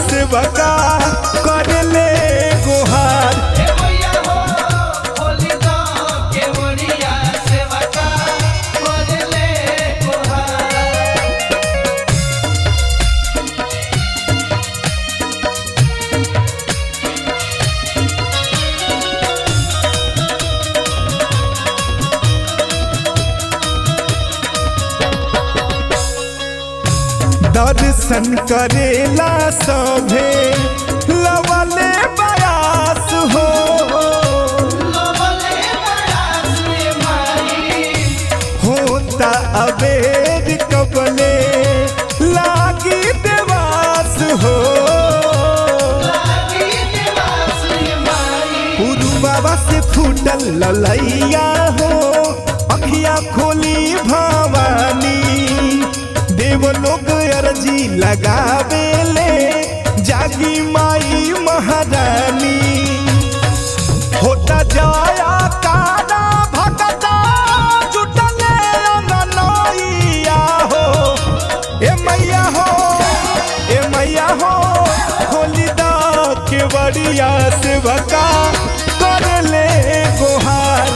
सेवका कर ले गुहार दर्शन करेला सभे लवले बयास हो होता अबेर कबले लागी देवास हो पुरु बाबा से फूटल ललैया हो अखिया खोली भवानी देव लोग अर्जी लगावेले जागी माई महारानी होता जाया काना भगता जुटले अंगनैया हो ए मैया हो ए मैया हो खोली दा के बड़िया सेवका कर ले गोहार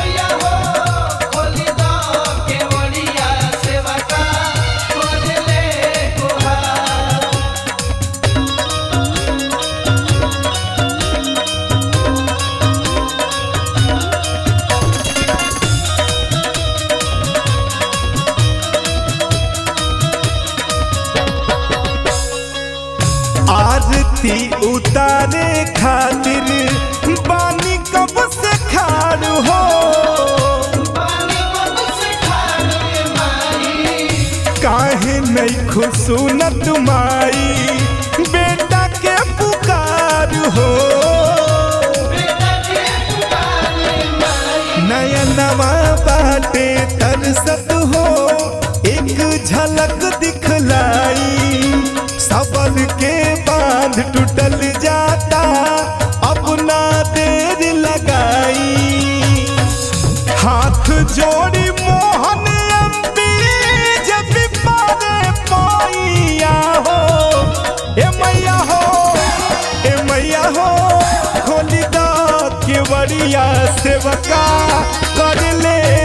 आरती उतारे खातिर बानी कब से खाड़ हो काहे नहीं खुशूनत माई बेटा के पुकार हो नयनवा बाटे तरसत हो एक झलक दिखलाई सबल के बांध टूटल जाता अपना देर लगाई हाथ जोड़ी मोहन अम्बी जब पारे पाइया हो ए मैया हो ए मैया हो खोली दा के बड़िया सेवका कर ले